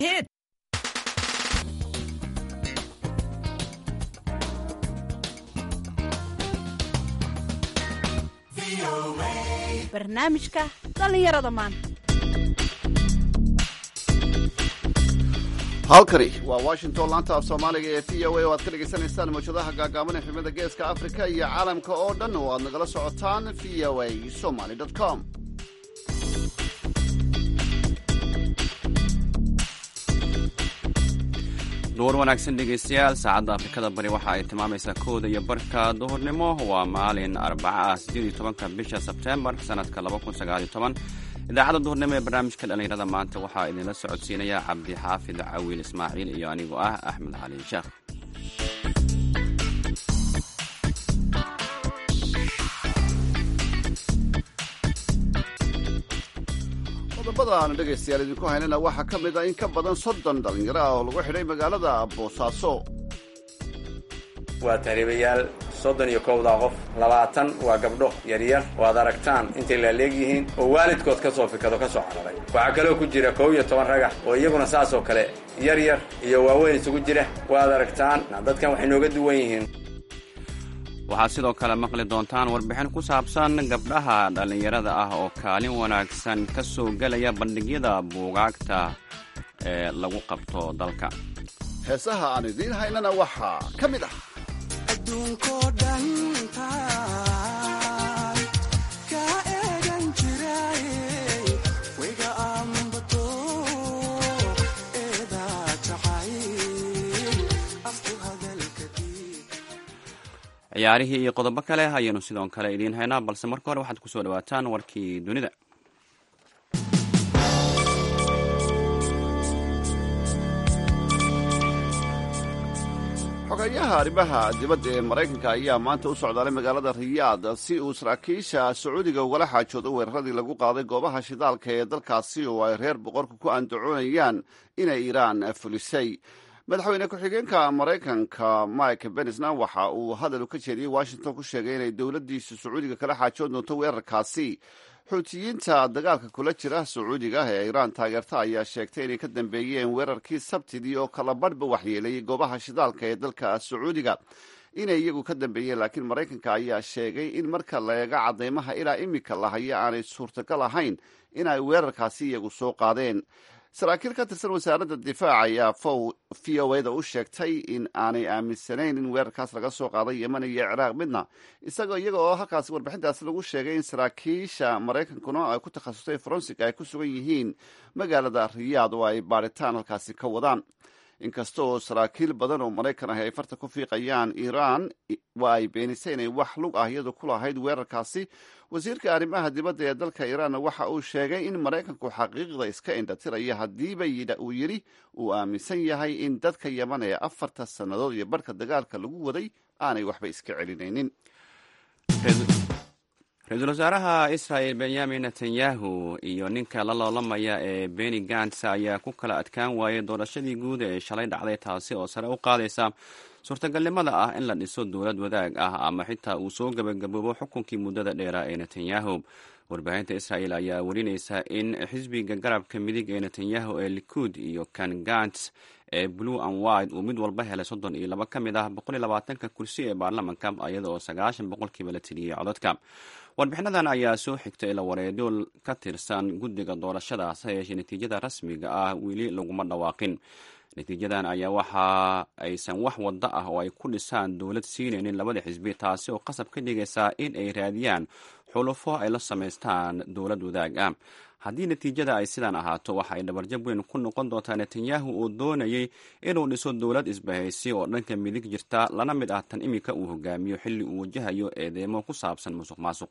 Hit. barnaamijka dhallinyarada maanta halkani waa washington laanta af soomaaliga ee v o a oo aad ka dhagaysanaysaan mawjadaha gaagaaban ee xubnada geeska afrika iyo caalamka oo dhan oo aad nagala socotaan v o a somaly com duur wanaagsan dhegaystayaal saacadda afrikada bari waxa ay tilmaamaysaa kooda iyo barka duhurnimo waa maalin arbaca ah siddeed iyo tobanka bisha sebteembar sanadka laba kun sagaal iyo toban idaacadda duhurnimo ee barnaamijka dhallinyarada maanta waxaa idinla socodsiinaya cabdi xaafid cawiil ismaaciil iyo anigoo ah axmed cali sheekh qodobada aanu dhegaystayaal idinku haynana waxaa ka mid ah in ka badan soddon dhallinyaro ah oo lagu xidhay magaalada boosaaso waa tahriibayaal soddon iyo kowdaa qof labaatan waa gabdho yaryar oo aad aragtaan intay laaleeg yihiin oo waalidkood ka soo fikado ka soo cararay waxaa kaloo ku jira kow iyo toban ragax oo iyaguna saas oo kale yar yar iyo waaweyn isugu jira waad aragtaan dadkan waxay nooga duwan yihiin waxaad sidoo kale maqli doontaan warbixin ku saabsan gabdhaha dhallinyarada ah oo kaalin wanaagsan ka soo gelaya bandhigyada buugaagta ee lagu qabto dalka heesaha aan idiin haynana waxaa ka mid ah ciyaarihii iyo qodobo kale ayaynu sidoo kale idiin haynaa balse marka hore waxaad kusoo dhawaataan warkii dunida xogeeyaha arrimaha dibadda ee maraykanka ayaa maanta u socdaalay magaalada riyaad si uu saraakiisha sacuudiga ugala xaajoodo weeraradii lagu qaaday goobaha shidaalka ee dalkaasi oo ay reer boqorku ku andacoonayaan inay iiraan fulisay madaxweyne ku-xigeenka maraykanka mike benisna waxa uu hadal ka jeediyey washington ku sheegay inay dowladdiisu sacuudiga kala xaajoon doonto weerarkaasi xuutiyiinta dagaalka kula jira sacuudiga ee iiraan taageerta ayaa sheegtay inay ka dambeeyeen weerarkii sabtidii oo kala badhba waxyeelayay goobaha shidaalka ee dalka sacuudiga inay iyagu ka dambeeyeen laakiin maraykanka ayaa sheegay in marka la eega cadeymaha ilaa imika lahaya aanay suurtagal ahayn inay weerarkaasi iyagu soo qaadeen saraakiil ka tirsan wasaaradda difaaca ayaa v o a da u sheegtay in aanay aaminsanayn in weerarkaas laga soo qaaday yeman iyo ciraaq midna isagoo iyaga oo halkaasi warbixintaasi lagu sheegay in saraakiisha maraykankuna ay ku takhasustay forensic ay ku sugan yihiin magaalada riyaad oo ay baadhitaan halkaasi ka wadaan inkasta oo saraakiil badan oo maraykan ahi ay farta ku fiiqayaan iiraan waa ay beenisay inay wax lug ah iyadu ku lahayd weerarkaasi wasiirka arrimaha dibadda ee dalka iiraanna waxa uu sheegay in maraykanku xaqiiqda iska indhatiraya haddiiba uu yidhi uu aaminsan yahay in dadka yeman ee afarta sannadood iyo barhka dagaalka lagu waday aanay waxba iska celinaynin ra-iisul wasaaraha israel benyamin netanyahu iyo ninka la loolamaya ee beni gants ayaa ku kala adkaan waayay doorashadii guud ee shalay dhacday taasi oo sare u qaadaysa suurtagalnimada ah in la dhiso dowlad wadaag ah ama xitaa uu soo gebagaboobo xukunkii muddada dheera ee netanyahu warbaahinta israel ayaa warinaysa in xisbiga garabka midig ee netanyahu ee likud iyo kan gants ee blue and white uu mid walba helay soddon iyo laba ka mid ah boqol iyo labaatanka kursi ee baarlamanka iyada oo sagaashan boqolkiiba la tiriyey codadka warbixinadan ayaa soo xigtay ila wareedyo ka tirsan guddiga doorashadaas yeeshee natiijada rasmiga ah weli laguma dhawaaqin natiijadan ayaa waxa aysan wax waddo ah oo ay ku dhisaan dowlad siinaynin labada xisbi taasi oo qasab ka dhigaysaa in ay raadiyaan xulufo ay la samaystaan dowlad wadaag ah haddii natiijada ay sidaan ahaato waxa ay dhabarjab weyn ku noqon doontaa netanyahu oo doonayay inuu dhiso dowlad isbahaysi oo dhanka midig jirta lana mid ah tan imika uu hogaamiyo xilli uu wajahayo eedeemo ku saabsan musuq maasuq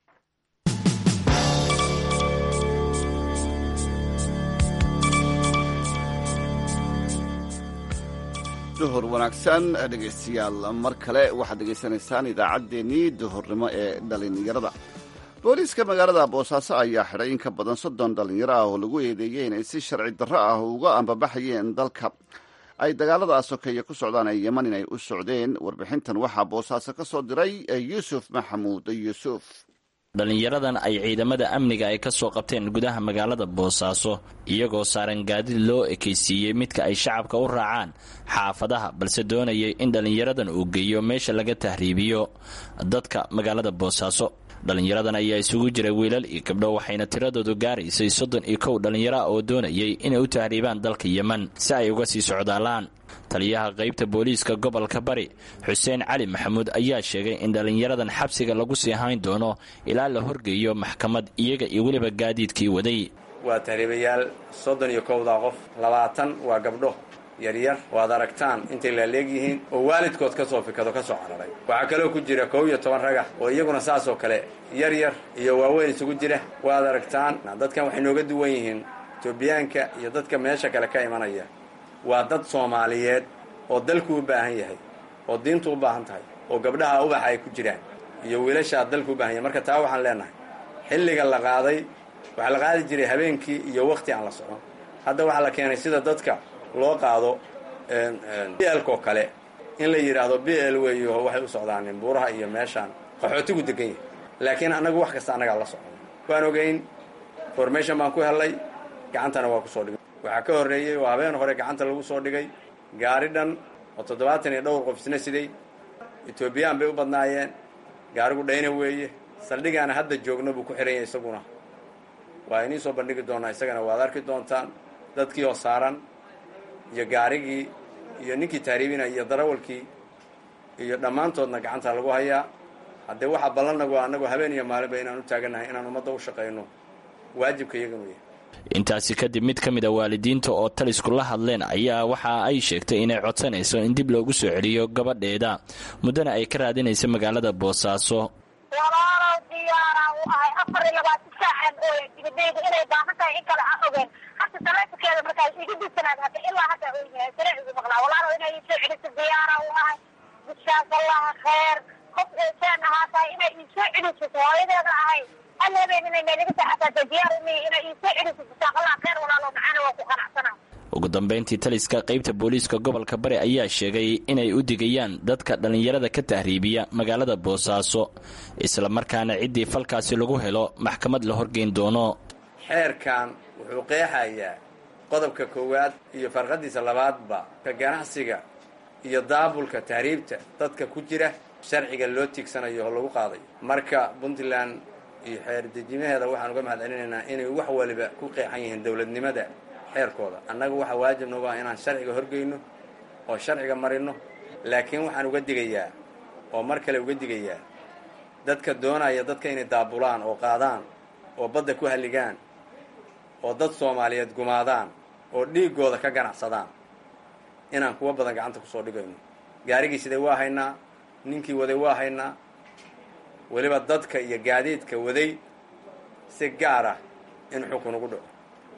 duhur wanaagsan dhegaystayaal mar kale waxaad dhegaysanaysaan idaacaddeenii duhurnimo ee dhallinyarada booliiska magaalada boosaaso ayaa xidhay in ka badan soddon dhallinyaro ah oo lagu eedeeyey inay si sharci darro ah uga ambabaxayeen dalka ay dagaalada sokeeye ku socdaan ee yeman inay u socdeen warbixintan waxaa boosaaso ka soo diray yuusuf maxamuud yuusuf dhallinyaradan ay ciidamada amniga ay ka soo qabteen gudaha magaalada boosaaso iyagoo saaran gaadiid loo ekaysiiyey midka ay shacabka u raacaan xaafadaha balse doonayay in dhallinyaradan uu geeyo meesha laga tahriibiyo dadka magaalada boosaaso dhallinyaradan ayaa isugu jiray wiilal iyo gabdho waxayna tiradoodu gaaraysay soddon iyo kow dhallinyaro ah oo doonayay inay u tahriibaan dalka yemen si ay uga sii socdaalaan taliyaha qaybta booliiska gobolka bari xuseen cali maxamuud ayaa sheegay in dhallinyaradan xabsiga lagu sii hayn doono ilaa la horgeeyo maxkamad iyaga iyo weliba gaadiidkii waday waa tahriibayaal soddon iyo kowdaa qof labaatan waa gabdho yaryar waad aragtaan intay laaleegyihiin oo waalidkood ka soo fikado ka soo cararay waxaa kaloo ku jira kow iyo toban raga oo iyaguna saas oo kale yar yar iyo waaweyn isugu jira waad aragtaan dadkan waxay nooga duwan yihiin etoobiyaanka iyo dadka meesha kale ka imanaya waa dad soomaaliyeed oo dalku u baahan yahay oo diintu u baahan tahay oo gabdhaha ubaxa ay ku jiraan iyo wiilashaa dalku u baahan yahay marka taa waxaan leenahay xilliga la qaaday waxaa la qaadi jiray habeenkii iyo wakhti aan la socon hadda waxaa la keenay sida dadka loo qaado b lko kale in la yidhaahdo b l weeyo waxay u socdaanin buuraha iyo meeshaan qaxootigu degan yahay laakiin annagu wax kasta annagaa la socon waan ogeyn formation baan ku hellay gacantana waa ku soo dhigay waxaa ka horreeyey oo habeen hore gacanta lagu soo dhigay gaari dhan oo toddobaatan iyo dhowr qof isna siday etoobiyaan bay u badnaayeen gaarigu dhayna weeye saldhigaana hadda joogno buu ku xihan yahay isaguna waa inii soo bandhigi doonaa isagana waad arki doontaan dadkii oo saaran iyo gaarigii iyo ninkii taariibina iyo darawalkii iyo dhammaantoodna gacanta lagu hayaa haddee waxaa ballannagu annagu habeen iyo maalinba inaan u taagannahay inaan ummadda u shaqayno waajibka iyaganu yahay intaasi kadib mid ka mid a waalidiinta oo talisku la hadleen ayaa waxa ay sheegtay inay codsanayso in dib loogu soo celiyo gabadheeda muddana ay ka raadinayso magaalada boosaaso walaalow diyaaraan u ahay afar iyo labaatan saacan ooya dibadayda inay baahan tahay in kale aan ogeen hata taleefonkeeda markaas iga disanaad hadda ilaa hadda oyahay sharcigu maqlaa walaalow inay isoo celiso diyaaraan u ahay bishaas allaha kheer qof eesaan ahaa tahay inay iisoo celiso hooyadeeda ahay hal habeen inay meeliga saaxataata diyaar umii inay iisoo celiso bishaas allaha kheer walaalow macaana waa ku qanacsanaa ugu dambayntii taliska qaybta booliiska gobolka bari ayaa sheegay inay u digayaan dadka dhallinyarada ka tahriibiya magaalada boosaaso islamarkaana ciddii falkaasi lagu helo maxkamad la horgeyn doono xeerkan wuxuu qeexayaa qodobka koowaad iyo farqadiisa labaadba ka ganacsiga iyo daabulka tahriibta dadka ku jira sharciga loo tiigsanayo oo lagu qaadayo marka puntland iyo xeer dejimaheeda waxaan uga mahad celinaynaa inay wax waliba ku qeexan yihiin dowladnimada xeerkooda annaga waxaa waajib nagu ah inaan sharciga horgeyno oo sharciga marino laakiin waxaan uga digayaa oo mar kale uga digayaa dadka doonaya dadka inay daabulaan oo qaadaan oo badda ku halligaan oo dad soomaaliyeed gumaadaan oo dhiiggooda ka ganacsadaan inaan kuwa badan gacanta kusoo dhigayno gaarigii siday waa haynaa ninkii waday waa haynaa weliba dadka iyo gaadiidka waday si gaar ah in xukun ugu dhaco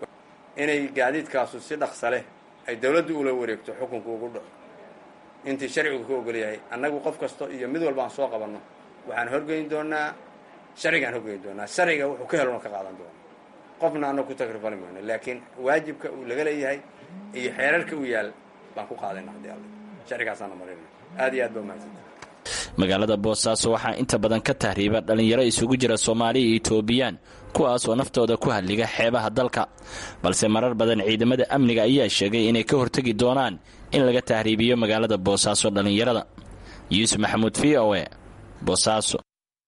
inay gaadiidkaasu si dhaqsa leh ay dawladdu ula wareegto xukunku ugu dhaco intii sharcigu ka ogol yahay annagu qof kasto iyo mid walba aan soo qabanno waxaan horgeyn doonaa sharcigaan horgeyn doonaa sharciga wuxuu ka helona ka qaadan doona qofna annagu ku takrifali mayno laakiin waajibka uu laga leeyahay iyo xeerarka u yaal baan ku qaadayna haddii alle sharcigaasaana marina aad iyo aad ba umahadsanta magaalada boosaaso waxaa inta badan ka tahriiba dhallinyaro isugu jira soomaali iyo etoobiyaan kuwaas oo naftooda ku hadliga xeebaha dalka balse marar badan ciidamada amniga ayaa sheegay inay ka hortegi doonaan in laga tahriibiyo magaalada boosaaso dhallinyarada yuusuf maxamuud v o e boosaaso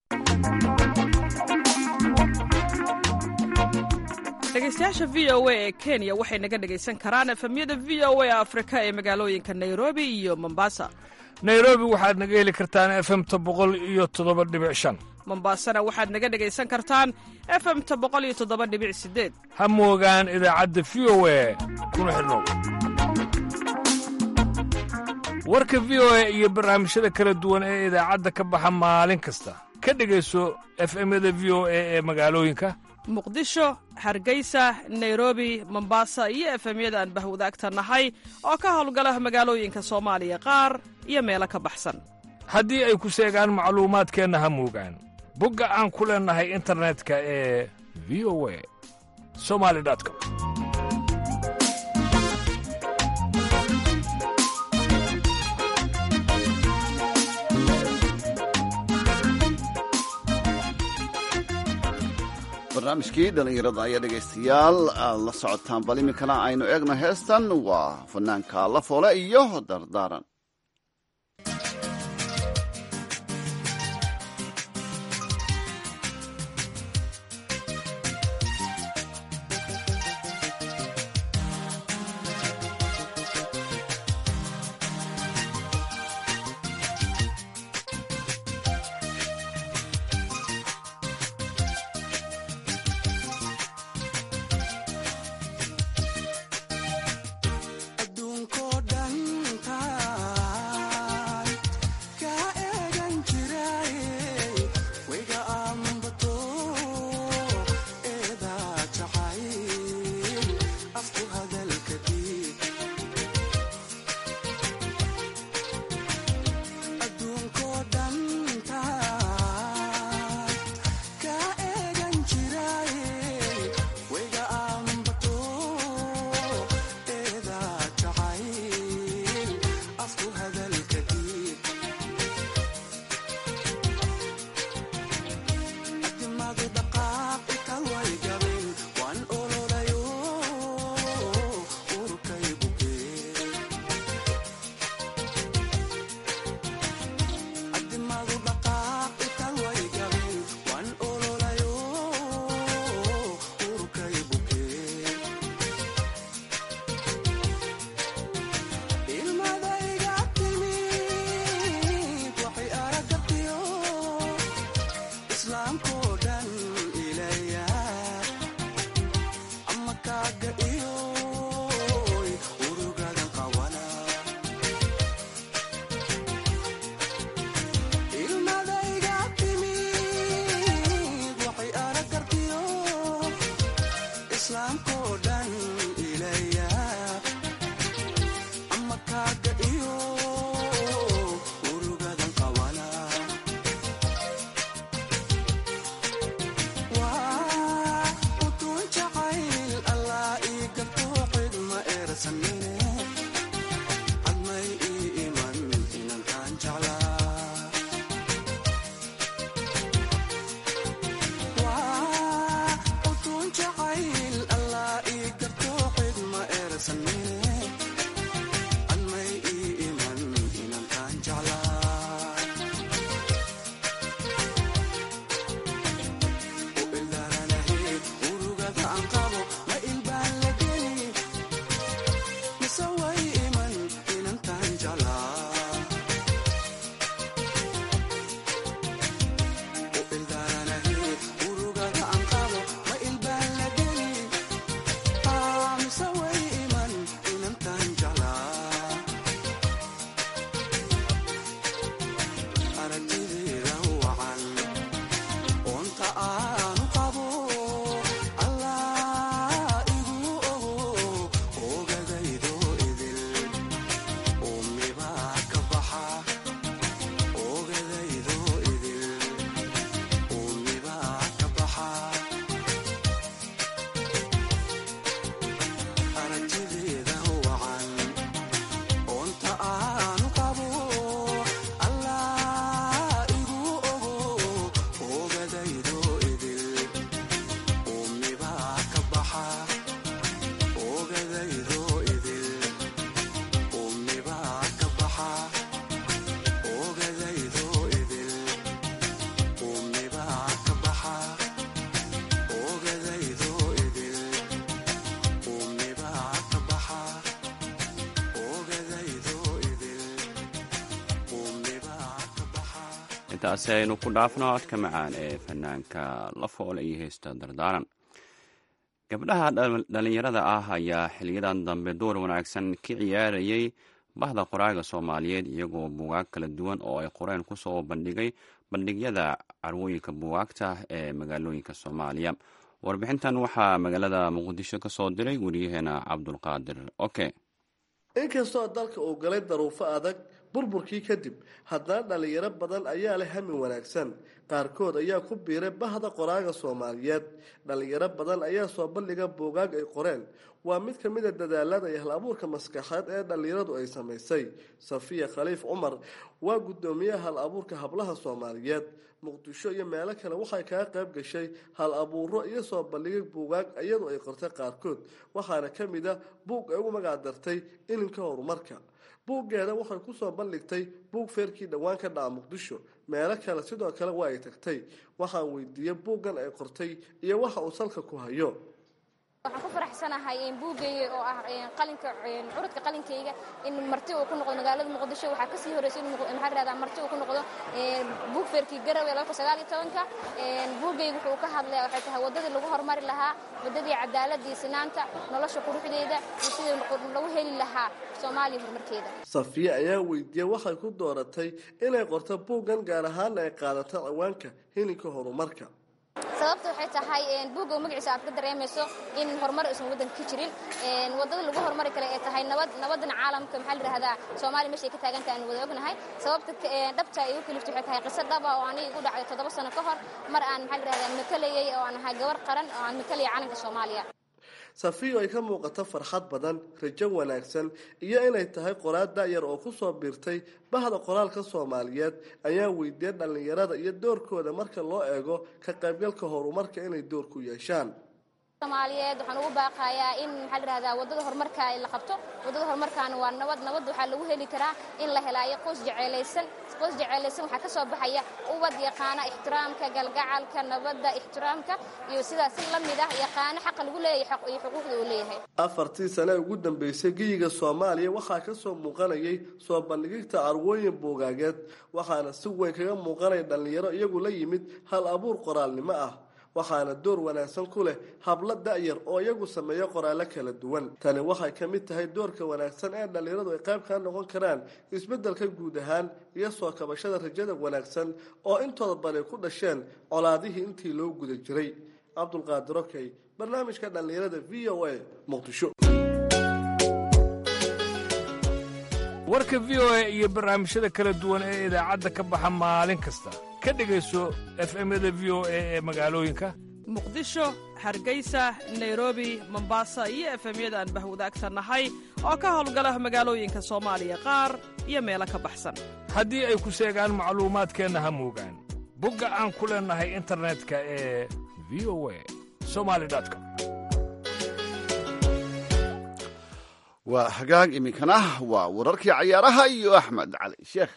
dhegaystayaasha v o a ee kenya waxay naga dhegaysan karaan efemyada v o a afrika ee magaalooyinka nairobi iyo mombasa nairobi waxaad naga heli kartaan efemta boqol iyo toddoba dhibic shan mombasana waxaad naga dhegaysan kartaan efemta boqol iyo toddoba dhibic sideed ha moogaan idaacadda v o a kuna xidhnow warka v o a iyo barnaamijyada kala duwan ee idaacadda ka baxa maalin kasta ka dhegayso efemyada v o a ee magaalooyinka muqdisho hargeysa nairobi mombasa iyo efemyada aan bahwadaagta nahay oo ka howlgala magaalooyinka soomaaliya qaar iyo meelo ka baxsan haddii ay ku seegaan macluumaadkeenna ha moogaan bogga aan ku leennahay internetka ee v o a somali com barnaamijkii dhallinyarada ayaa dhegaystayaal aad la socotaan bal iminkana aynu eegno heestan waa fanaanka la foole iyo dardaaran intaasi aynu ku dhaafno codka macaan ee fanaanka la foole iyo heesta dardaaran gabdhaha dhallinyarada ah ayaa xiliyadan dambe door wanaagsan ka ciyaarayay bahda qoraaga soomaaliyeed iyagoo buugaag kala duwan oo ay qoreen kusoo bandhigay bandhigyada carwooyinka buugaagta ee magaalooyinka soomaaliya warbixintan waxaa magaalada muqdisho ka soo diray weriyaheena cabdulqaadir oke inkastoo dalka uu galay daruufo adag burburkii kadib haddana dhallinyaro badan ayaa leh hami wanaagsan qaarkood ayaa ku biiray bahda qoraaga soomaaliyeed dhallinyaro badan ayaa soo bandhiga buugaag ay qoreen waa mid ka mid a dadaalada iyo hal abuurka maskaxeed ee dhallinyaradu ay samaysay safiya khaliif cumar waa guddoomiyaha hal abuurka hablaha soomaaliyeed muqdisho iyo meelo kale waxay kaga qayb gashay hal abuuro iyo soo bandhigay buugaag iyadu ay qortay qaarkood waxaana ka mid a buug ay ugu magac dartay ilinka horumarka buuggeeda waxay kusoo bandhigtay buug feerkii dhowaan ka dhaca muqdisho meelo kale sidoo kale waa ay tagtay waxaan weydiiyey buuggan ay qortay iyo waxa uu salka ku hayo waxaan ku faraxsanahay buugayga oo ah qalinka curudka qalinkayga in marti uu ku noqdo magaalada muqdisho waxaa kasii horreysay in maxaa rahdaa marti uu ku noqdo buug feerkii garowe laba kun sagaal iyo tobanka buugayga wuxuu ka hadlaya waxay tahay waddadii lagu horumari lahaa waddadii cadaaladii sinaanta nolosha quruxdeeda iyo sidii lagu heli lahaa soomaaliya horumarkeeda safiye ayaa weydiiyey waxay ku dooratay inay qorto buuggan gaar ahaana ay qaadato ciwaanka hilinka horumarka sababta waxay tahay buugga magaciisa aad ka dareemayso in horumar aysan waddanka ka jirin waddada lagu horumari kale ay tahay nabad nabadan caalamka maxaa la yidhahdaa soomaaliya meesha ay ka taagan tahay aan wada ognahay sababta dhabta ay u kaliftay waxay tahay qiso dhaba oo aniga igu dhacday toddoba sano ka hor mar aan maxaa la yidhahdaa matalayay oo aan ahay gabar qaran oo aan matalayay calanka soomaaliya safiyo ay ka muuqato farxad badan rajo wanaagsan iyo inay tahay qoraal da'yar oo ku soo biirtay bahda qoraalka soomaaliyeed ayaa weydiiyey dhallinyarada iyo doorkooda marka loo eego ka qaybgalka horumarka inay door ku yeeshaan soomaaliyeed waxaan ugu baaqayaa in maxaa la yidhahdaa waddada horumarka la qabto waddada horumarkaana waa nabad nabad waxaa lagu heli karaa in la helaayo qoys jeceylaysan qoys jeceylaysan waxaa ka soo baxaya ubad yaqaana ixtiraamka galgacalka nabadda ixtiraamka iyo sidaas si la mid ah yaqaano xaqa lagu leeyahay iyo xuquuqda uu leeyahay afartii sane ugu dambeysay geyiga soomaaliya waxaa ka soo muuqanayay soo bandhigigta carwooyin buugaageed waxaana si weyn kaga muuqanaya dhallinyaro iyagu la yimid hal abuur qoraalnimo ah waxaana door wanaagsan ku leh hablo da'yar oo iyagu sameeyo qoraallo kala duwan tani waxay ka mid tahay doorka wanaagsan ee dhallinyaradu ay qayb kaa noqon karaan isbeddelka guud ahaan iyo soo kabashada rajada wanaagsan oo intooda badan ku dhasheen colaadihii intii loo guda jiray cabdulqaadir okey barnaamijka dhallinyarada v o a muqdisho warka v o a iyo barnaamijyada kala duwan ee idaacadda ka baxa maalin kasta ka dhegayso efemyada v o a ee magaalooyinka muqdisho hargeysa nairobi mombasa iyo efemyada aan bahwadaagta nahay oo ka howlgala magaalooyinka soomaaliya qaar iyo meelo ka baxsan haddii ay ku seegaan macluumaadkeenna ha moogaan bogga aan ku leennahay internetka ee v o a somali com waa hagaag iminkana waa wararkii cayaaraha iyo axmed cali sheekh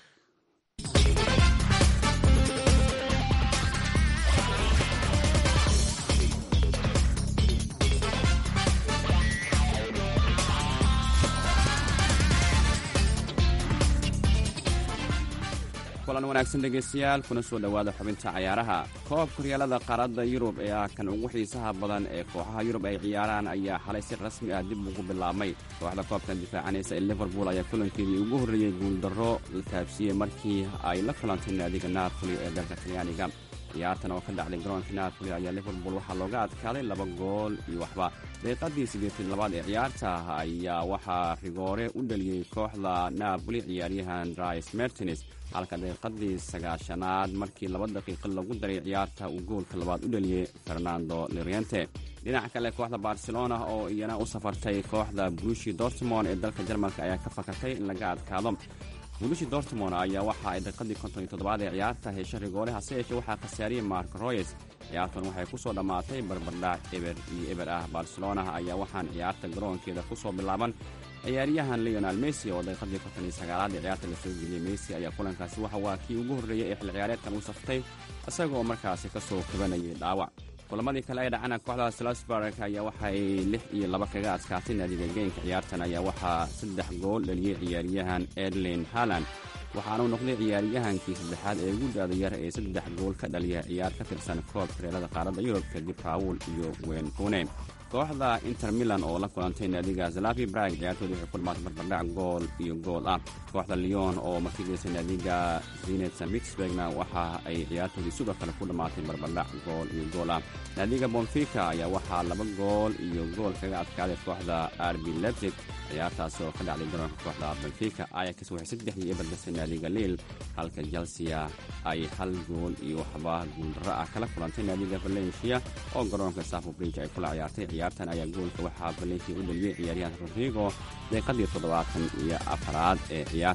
kulan wanaagsan dhegaystayaal kuna soo dhowaada xubinta cayaaraha koobka horyaalada qaaradda yurub ee ah kan ugu xiisaha badan ee kooxaha yurub ay ciyaaraan ayaa xalay si rasmi ah dib ugu bilaabmay kooxda koobkan difaacanaysa ee liverpool ayaa kulankeedii ugu horreeyey guuldarro la taabsiiyey markii ay la kulantay naadiga napoli ee dalka talyaaniga ciyaartan oo ka dhacday garoonka napoli ayaa liverpool waxaa looga adkaaday laba gool iyo waxba daqiiqadii siddeetan labaad ee ciyaarta ayaa waxaa rigoore u dhaliyey kooxda napoli ciyaaryahan drais mertines halka daqiiqadii sagaashanaad markii laba daqiiqo lagu daray ciyaarta uu goolka labaad u dhaliyey fernando loriente dhinaca kale kooxda barcelona oo iyana u safartay kooxda brushi dortmond ee dalka jarmalka ayaa ka fakatay in laga adkaado bulishi dortmond ayaa waxa ay daqiiqadii konton iyo toddobaad ee ciyaarta hesha rigoore hase yeeshee waxaa khasaariyey mark royes ciyaartan waxay ku soo dhammaatay barbardhac eber iyo eber ah barcelona ayaa waxaan ciyaarta garoonkeeda ku soo bilaaban ciyaaryahan leonal messi oo daqiiqadii konton iyo sagaalaad ee ciyaarta la soo geliyey messi ayaa kulankaasi waxa waa kii ugu horreeyey ee xilli ciyaareedkan u saftay isagoo markaasi ka soo kabanayay dhaawac kulamadii kale ee dhacana kooxda slasburg ayaa waxay lix iyo laba kaga adkaatay naadiga geynka ciyaartan ayaa waxaa saddex gool dhaliyey ciyaaryahan edlin haland waxaanuu noqday ciyaaryahankii saddexaad ee ugu daada yar ee saddex gool ka dhaliya ciyaar ka tirsan koobka reelada qaaradda yurub kadib raawul iyo wenkune kooxda inter milan oo la kulantay naadiga zalavi brag ciyaartoodii waxay ku dhamaatay barbardhac gool iyo gool ah kooxda leon oo martigeysay naadiga zinetsa mitsburgna waxa ay ciyaartoodii sidoo kale ku dhammaatay barbardhac gool iyo gool ah naadiga bonfica ayaa waxaa laba gool iyo gool kaga adkaaday kooxda arbi lebsig ciyaartaasi oo ka dhacday garoonka kooxda benfica ayax waxay saddex iyo eber gasay naadiga liil halka chelsea ay hal gool iyo waxba guuldarro ah kala kulantay naadiga valencia oo garoonka safo bridge ay kula ciyaartay ciyaartan ayaa goolka waxaa valencia u dhaliyey ciyaaryahan rodrigo daqiiqadii toddobaatan iyo afaraad ee ciyaarta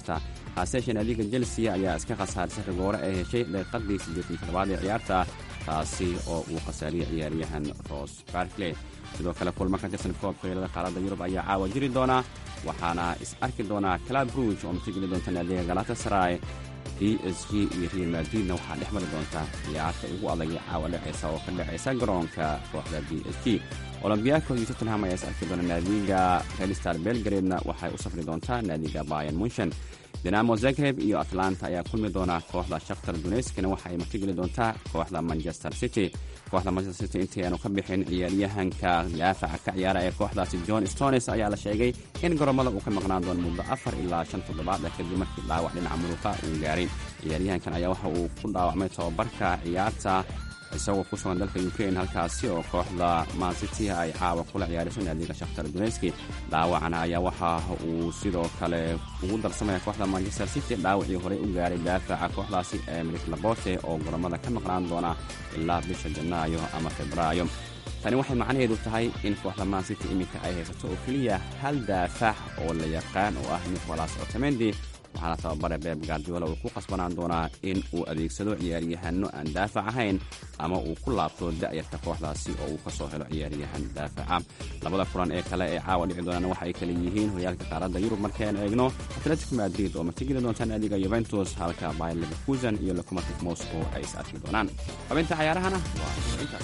haaseeshee naadiga chelsea ayaa iska khasaarisay rigoore ay heshay daqiiqadii siddeetan toddobaad ee ciyaarta taasi oo uu khasaariyey ciyaaryahan ros barkley sidoo kale kulmo ka tirsan koobka heelada qaaradda yurub ayaa caawa jiri doona waxaana is arki doonaa clab ruuge oo matageli doonta naadiga galatasaray b s g iyo real madridna waxaa dhex mari doonta ciyaarta ugu adagay caawa dhacaysa oo ka dhacaysa garoonka kooxda b s g olombiyaako iyo tottenham ayaa is arki doona naadiga redstar belgaredna waxay u safri doontaa naadiga bayan munshen dinamo zagreb iyo atlanta ayaa kulmi doona kooxda shakhtar duneyskana waxa ay martigeli doontaa kooxda manchester city kooxda manchester city intii aanu ka bixin ciyaaryahanka daafaca ka ciyaara ee kooxdaasi john stones ayaa la sheegay in garoomada uu ka maqnaan doono muddo afar ilaa shan toddobaada kadib markii dhaawac dhinaca muruqa uu gaaray ciyaaryahankan ayaa waxa uu ku dhaawacmay tobabarka ciyaarta isagoo ku sugan dalka ukrain halkaasi oo kooxda mancity ay caawa kula ciyaarayso naadiga shakhtar duneski dhaawacana ayaa waxa uu sidoo kale ugu darsamaya kooxda manchester city dhaawacii horey u gaaray daafaca kooxdaasi ee milik labote oo garoomada ka maqnaan doona ilaa bisha janaayo ama febraayo tani waxay macnaheedu tahay in kooxda mancity iminka ay haysato oo keliya hal daafac oo la yaqaan oo ah nicolas otamendi waxaana tababare beeb gardiola uu ku qasbanaan doonaa in uu adeegsado ciyaaryahanno aan daafac ahayn ama uu ku laabto da'yarta kooxdaasi oo uu ka soo helo ciyaaryahan daafaca labada kulan ee kale ee caawa dhici doonaan waxa ay kale yihiin horyaalka qaaradda yurub markaynu eegno atletico madrid oo martigeli doonta naadiga yuventus halka bayer leverkusen iyo locomotive moscow ay is arki doonaan xubinta cayaarahana waa intaas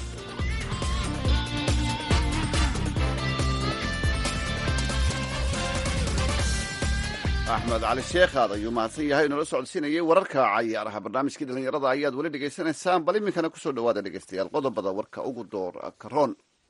axmed cali sheekhaad ayuu mahadsan yahay inoola socodsiinayay wararka cayaaraha barnaamijkii dhallinyarada ayaad weli dhegaysanaysaan bal iminkana kusoo dhawaada dhegeystayaal qodobada warka ugu door karoon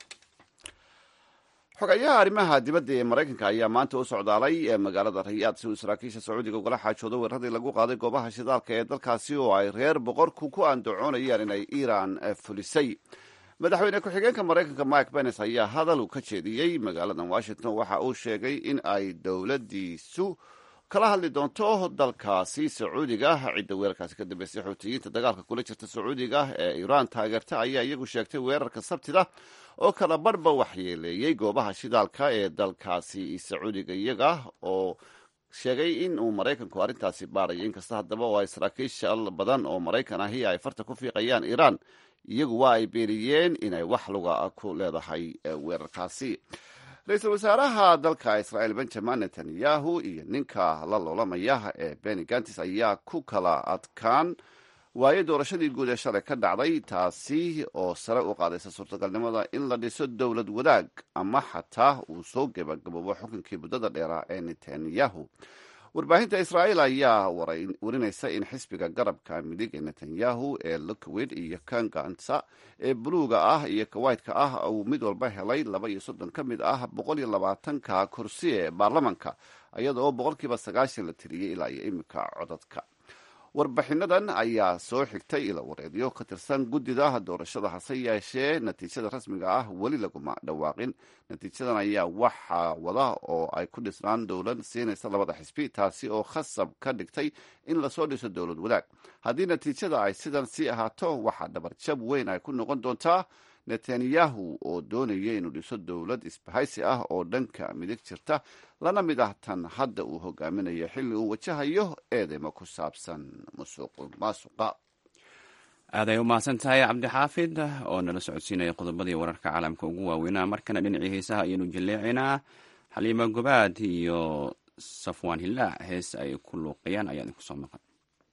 xogayaha arrimaha dibadda ee maraykanka ayaa maanta u socdaalay magaalada rayaad si uu saraakiisha sacuudiga ugala xaajoodo weeraradii lagu qaaday goobaha shidaalka ee dalkaasi oo ay reer boqorku ku andacoonayaan inay iiraan fulisay madaxweyne ku-xigeenka maraykanka mike benes ayaa hadal uu ka jeediyey magaaladan washington waxa uu sheegay in ay dowladdiisu kala hadli doonto dalkaasi sacuudiga cidda weerarkaasi ka dambeysay xuutiyiinta dagaalka kula jirta sacuudiga ee iiraan taageerta ayaa iyagu sheegtay weerarka sabtida oo kala barhba waxyeeleeyey goobaha shidaalka ee dalkaasi sacuudiga iyaga oo sheegay in uu maraykanku arrintaasi baarayo inkasta haddaba oo ay saraakiisha badan oo maraykan ahi ay farta ku fiiqayaan iiraan iyagu waa ay beeniyeen inay wax luga ku leedahay weerarkaasi ra-iisul wasaaraha dalka israa'iil benjamin netanyahu iyo ninka la loolamaya ee beni gantis ayaa ku kala adkaan waaye doorashadii guud ee shalay ka dhacday taasi oo sare u qaadaysa suurtagalnimada in la dhiso dowlad wadaag ama xataa uu soo gebagaboobo xukunkii muddada dheeraa ee netanyahu warbaahinta israa'iil ayaa warinaysa in xisbiga garabka midig ee netanyahu ee lukwid iyo kangansa ee buluuga ah iyo kawaytka ah uu mid walba helay laba iyo soddon ka mid ah boqol iyo labaatanka kursi ee baarlamanka iyada oo boqolkiiba sagaashan la tiriyey ilaa iyo iminka codadka warbixinadan ayaa soo xigtay ila wareedyo ka tirsan guddida doorashada hase yeeshee natiijada rasmiga ah weli laguma dhawaaqin natiijadan ayaa waxaa wada oo ay ku dhisnaan dowlad siinaysa labada xisbi taasi oo khasab ka dhigtay in lasoo dhiso dowlad wadaag haddii natiijada ay sidan sii ahaato waxaa dhabarjab weyn ay ku noqon doontaa netanyahu oo doonaya inuu dhiso dowlad isbahaysi ah oo dhanka midig jirta lana mid ah tan hadda uu hogaaminayo xilli uu wajahayo eedeymo ku saabsan musuq maasuqa aaday u mahadsan tahay cabdixaafid oo nala socodsiinaya qodobadii wararka caalamka ugu waaweynaa markana dhinacii heesaha ayaynu jilleecinaa xaliimo gobaad iyo safwaan hilaac hees ay ku luuqayaan ayaa idinku soo maqan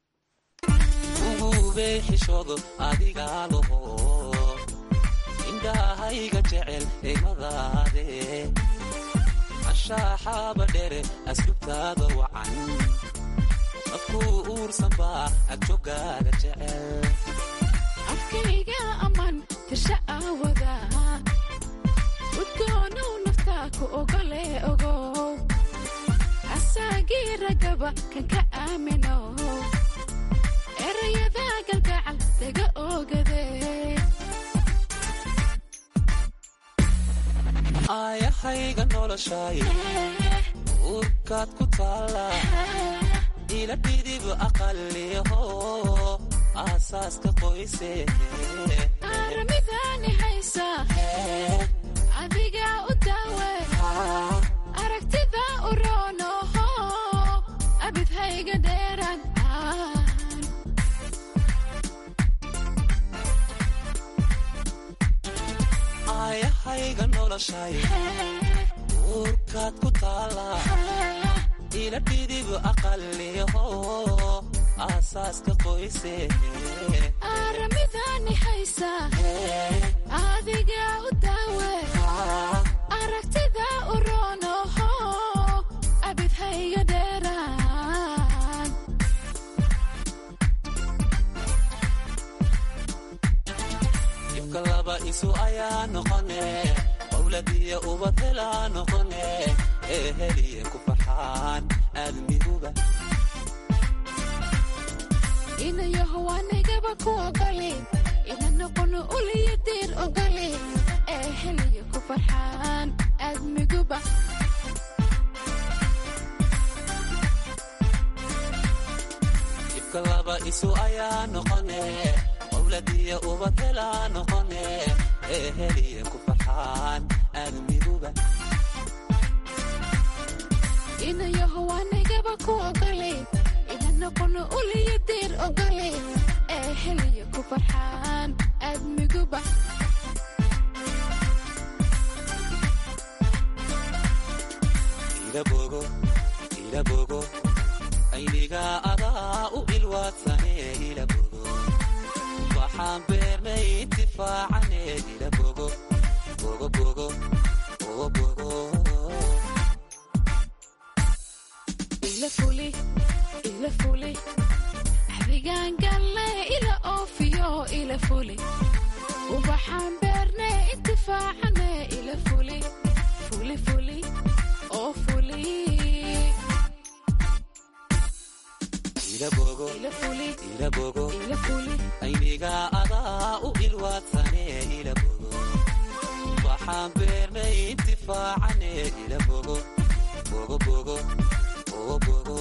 indhahayga jecel eymadaade ashaaxaaba dhere asdubtaada wacan afkuu uursan baa agjogaaga jecel afkayga ammaan tirsha aawada udgoonow naftaa ku ogole ogow asaagii ragaba kan ka aamino erayada galgacal daga ogadee aayahayga noloshay uurkaad ku taalla ila dhidib aqaliho aasaaska qoyse aramidaani haysa adiga u daawe aragtida u roonoho abidhayga dhee noloshay uurkaad ku taala ila dhidib aqaliho aasaaska qoyse aramidani haysa adiga u daawe aragtida u roonoho abid hayga dheeraan ibka laba isu ayaa noqone qowladiya ubad helaa noqone ee heliye ku farxaan aadmiguba inayaho anigaba ku ogoli ina noqono uliyo diir ogoli ee heliyo ku farxaan aadmiguba ibka laba isu ayaa noqone qowladiya ubad helaa noqone ee heliye ku farxaan aadmiguba inayaho anigaba ku ogoli ina noqono uliyo diir ogoli ee heliyo ku farxaan aadmiguba ilabogo ilabogo ayniga adaa u ilwaadsane ilabogo waxaan beernay intifaacane ilabogo bogo bogo bogo bogo ila fuli ila fuli axdigaan galle ila oofiyo ila fuli ubaxaan beerne intifaacane ila fuli fuli fuli oo fuli ilabogo ila fuli ilabogo ila fuli ayniga adaa u ilwaadsane ilabogo waxaan beernay intifaacane ilabogo bogo bogo bogo bogo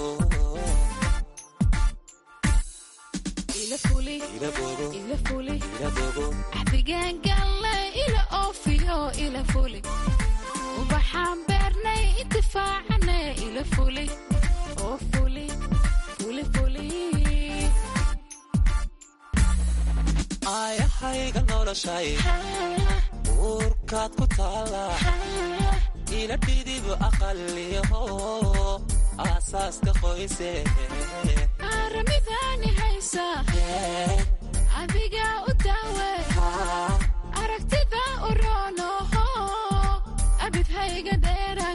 ila fuli ilabogo ila fuli ilabogo axdigaan galle ila oofiyo ila fuli ubaxaan beernay intifaacane ila fuli oo fuli fuli fuli aayahayga noloshay uurkaad ku taala ila dhidib aqaliho aasaaska qoyse aramidani haysa adiga u daawe aragtida u roonoho abid hayga dheeran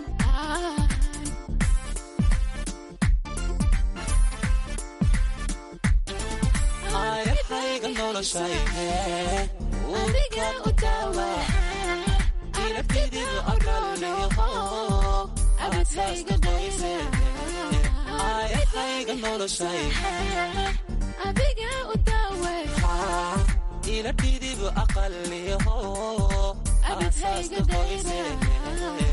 aayahayga noloshay adiga u daawe ila dhidib aqaliho abid hayga dheeran aayahayga noloshay adiga u daawe ila dhidib aqaliho abid hayga aasaaska qoyse dheeran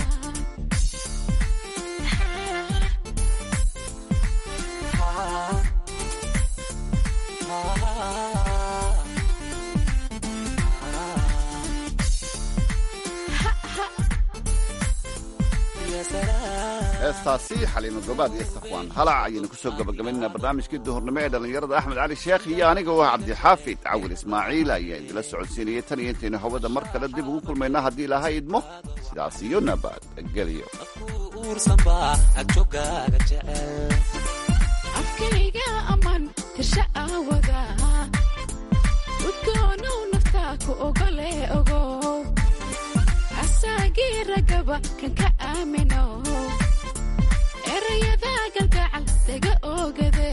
heestaasi xaliimo gobaad iyo safwaan halac ayaynu ku soo gabagabaynaa barnaamijkii duhurnimo ee dhallinyarada axmed cali sheekh iyo aniga oo ah cabdixaafid cawil ismaaciil ayaa idila socodsiinayay tan iyo intaynu hawada mar kale dib ugu kulmayna haddii ilaahay idmo sidaas iyo nabadgelyo uursanba agjogaaga jecel afkayga aman tirsha aawada udgoonow naftaa ku ogole ogow asaagii ragaba kan ka aamino erayada galgacal daga oogade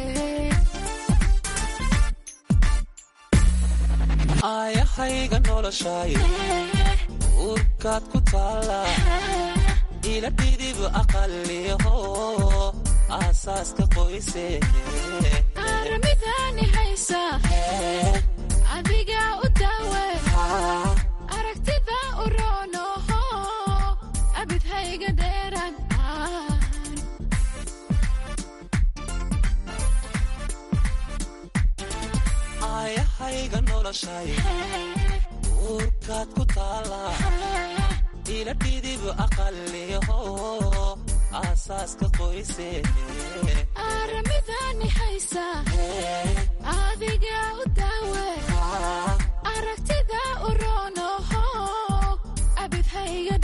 aayahayga noloshay uurkaad ku taala ila dhidib aqaliho aasaaska qoyse aramidani haysa adiga u daawe aragtida u roonoho abid hayga dheeran aayahayga noloshay uurkaad ku taala ila dhidib aqaliho aasaaska qoyse aramidani haysa adiga u daawe aragtida u roonoho abid hayga